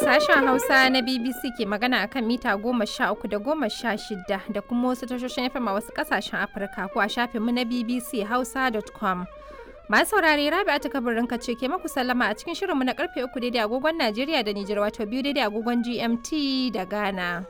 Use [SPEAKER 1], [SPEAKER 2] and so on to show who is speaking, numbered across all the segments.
[SPEAKER 1] Sashen Hausa na BBC ke magana akan mita goma sha uku da goma sha shida da kuma wasu tashoshin FM a wasu kasashen Afirka ko a shafinmu na BBC Hausa.com. Masu saurare Rabi ta kabarin ce ke maku sallama a cikin shirinmu na karfe uku daidai agogon Najeriya da Nijar wato biyu daidai agogon GMT da Ghana.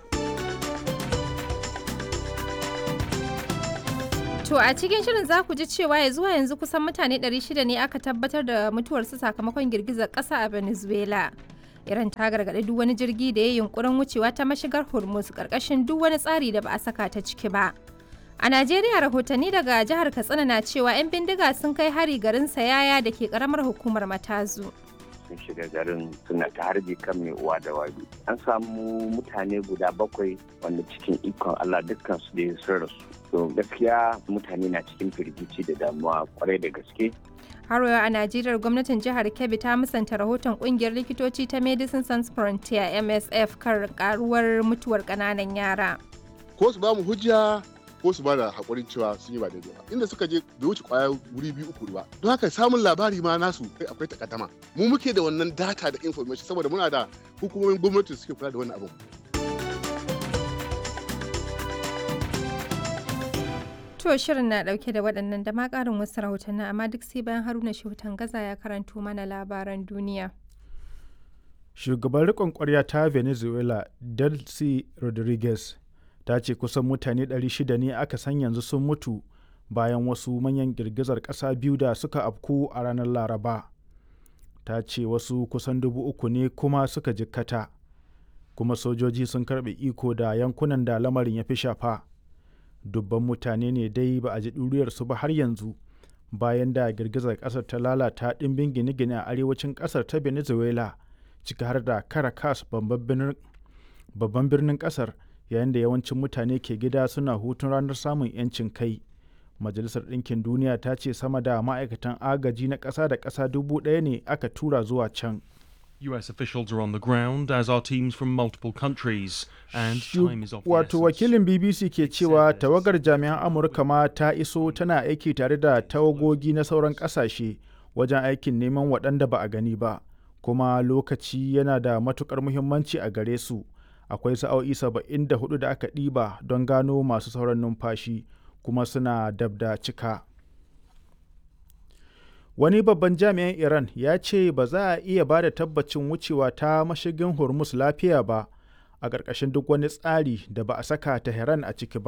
[SPEAKER 1] To a cikin shirin za ku ji cewa ya zuwa yanzu kusan mutane 600 ne aka tabbatar da mutuwarsu sakamakon girgizar ƙasa a Venezuela. Iran ta gargaɗi duk wani jirgi da ya yunkurin wucewa ta mashigar Hormuz ƙarƙashin duk wani tsari da ba a saka ta ciki ba. A Najeriya rahotanni daga jihar Katsina na cewa 'yan bindiga sun kai hari garin Sayaya da ke ƙaramar hukumar Matazu.
[SPEAKER 2] sun shiga garin suna ta harbi kan mai uwa da wabi an samu mutane guda bakwai wanda cikin ikon Allah dukkan su da sun rasu to gaskiya mutane na cikin firgici da damuwa kwarai da gaske
[SPEAKER 1] har a najeriya gwamnatin jihar kebbi ta musanta rahoton kungiyar likitoci ta medicine sans frontier msf kan karuwar mutuwar kananan yara
[SPEAKER 3] ko su ba mu hujja ko su ba da haƙurin cewa sun yi ba daidai ba inda suka je bai wuce kwaya wuri biyu uku ba don haka samun labari ma nasu kai akwai takaddama mu muke da wannan data da information saboda muna da hukumomin gwamnati suke kula da wannan abin
[SPEAKER 1] To shirin na dauke da waɗannan da ma ƙarin wasu rahotanni amma duk sai bayan Haruna Shehutan Gaza ya karanto mana labaran duniya.
[SPEAKER 4] Shugaban riƙon ƙwarya ta Venezuela, Delcy Rodriguez, ta ce kusan mutane 600 ne aka san yanzu sun mutu bayan wasu manyan girgizar ƙasa biyu da suka afku a ranar Laraba. Ta ce wasu kusan dubu uku ne kuma suka jikkata, kuma sojoji sun karɓe iko da yankunan da lamarin ya fi shafa. dubban mutane ne dai ba a ji ɗuriyarsu ba har yanzu bayan da girgizar ƙasar ta lalata ɗimbin gine-gine a arewacin ƙasar ta venezuela ciki har da caracas babban birnin ƙasar yayin da yawancin mutane ke gida suna hutun ranar samun 'yancin kai majalisar ɗinkin duniya ta ce sama da ma'aikatan agaji na ƙasa da ƙasa dubu ɗaya ne aka tura zuwa can
[SPEAKER 5] US officials are on the ground, as are teams from multiple countries, and time is of the
[SPEAKER 4] Wato wakilin BBC ke cewa tawagar jami'an Amurka ma ta iso tana aiki tare da tawagogi na sauran ƙasashe wajen aikin neman waɗanda ba a gani ba, kuma lokaci yana da matukar muhimmanci a gare su. Akwai sa'o'i saba'in da hudu da aka ɗiba don gano masu sauran numfashi, kuma suna dab da cika. wani babban jami'in iran ya ce ba za a iya ba da tabbacin wucewa ta mashigin hormuz lafiya ba a ƙarƙashin duk wani tsari da ba a saka tehran a ciki ba